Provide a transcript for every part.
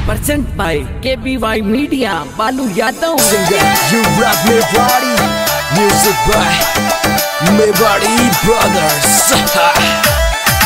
present by KBY Media, Balu Yadav. You rock me body, music by me body brothers.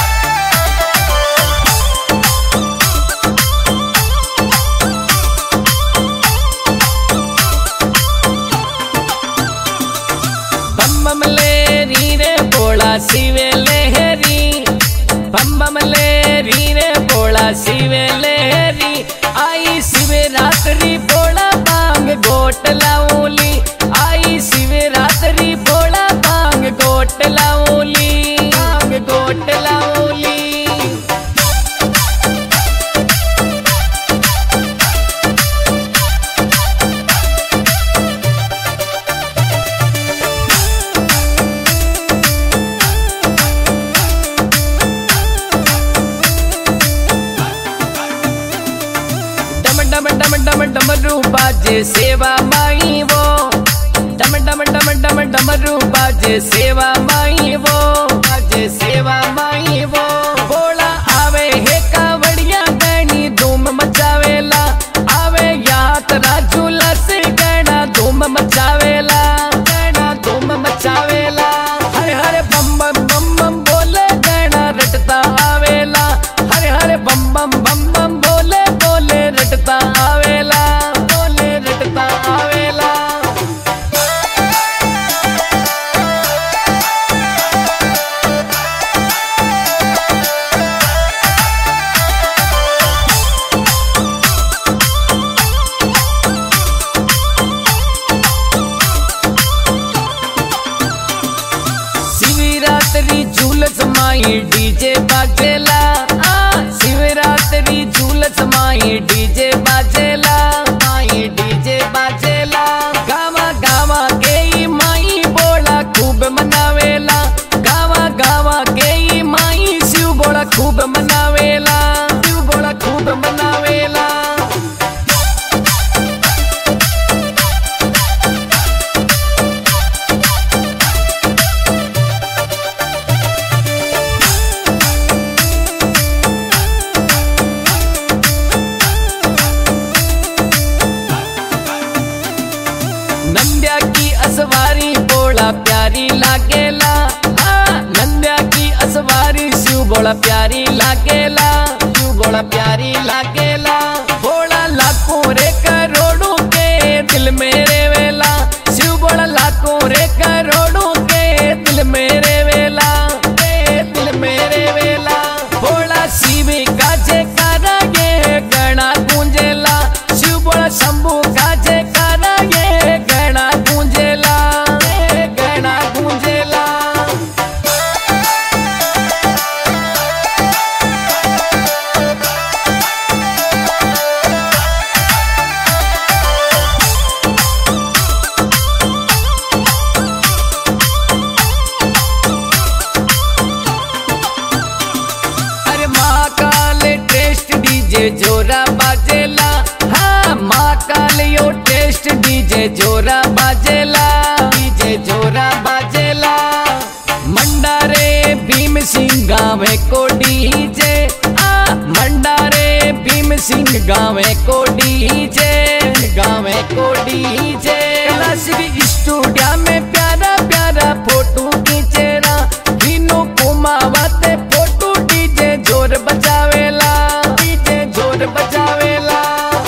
बम बम ले री रे बोला शिवे लहरी बम बम ले री रे बोला शिवे लहरी आई शिवे रात्रि बोला बांग गोट लाऊली आई शिवे रात्रि बोला बांग गोट लाऊली बांग गोट लाऊली डम डम डम डम डमरू बाजे सेवा माई वो डम डम डम डम डमरू बाजे सेवा माई वो बाजे सेवा माई वो बोला आवे हे कावड़िया गणी धूम मचावेला आवे यात्रा झूला से गणा धूम मचावेला गणा धूम मचावेला हरे हरे बम बम बम बम बोले गणा रटता आवेला हरे हरे बम बम बम बम बोले बोले रटता आवेला बोले रटता आवेला शिवरात्रि झूलस माई डीजे बाजेला आ शिवरात्रि झूलस माई डीजे बाजेला माई डीजे बाजेला गावा गावा के ई माई बोला खूब मनावेला गावा गावा के ई माई शिव बोला खूब मनावेला शिव बोला खूब मनावेला नंद्या की असवारी बोला प्यारी लागेला हाँ, नंद्या की असवारी शिव बोला प्यारी लागेला शिव बोला प्यारी लागेला बोला लाखों रे करोड़ों के दिल मेरे वेला शिव बोला लाखों रे करोड़ों के दिल मेरे वेला के दिल मेरे वेला बोला शिव का जयकारा ये गणा गूंजेला शिव बोला शंभू का जयकारा ये गणा गूंजेला ये गणा गूंजेला अरे महाकाल टेस्ट डीजे जोरा बाजेला हाँ महाकाल यो टेस्ट डीजे जोरा बाजेला डीजे जोरा बाजेला मंडारे भीम सिंह गावे को डीजे आ मंडारे भीम सिंह गावे को डीजे गावे को डीजे क्लासिक स्टूडियो में प्यारा प्यारा फोटो खींचेरा तीनों कुमावते फोटो डीजे जोर बजावेला डीजे जोर बजावेला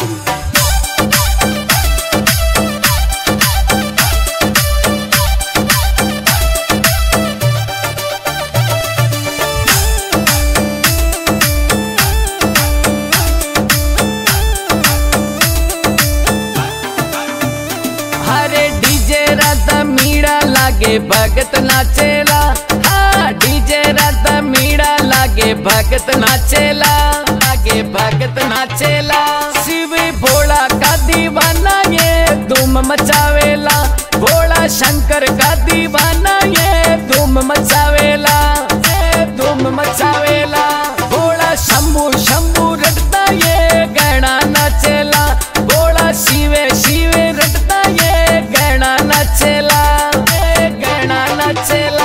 हरे डीजे राधा मीड़ा लागे भगत नाचेला हाँ डीजे राधा मीड़ा लागे भगत नाचेला लागे भगत नाचेला शिव भोला का दीवाना ये धूम मचावेला भोला शंकर का दीवाना ये धूम मचावेला ये धूम मचावेला भोला शंभू शंभू रटता ये गणा नाचेला भोला शिवे शिवे रटता ये गणा नाचेला ये गणा नाचेला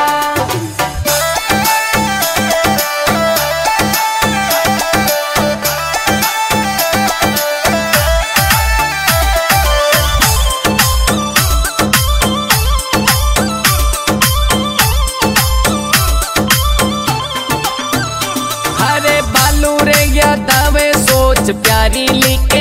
सबसे प्यारी लेके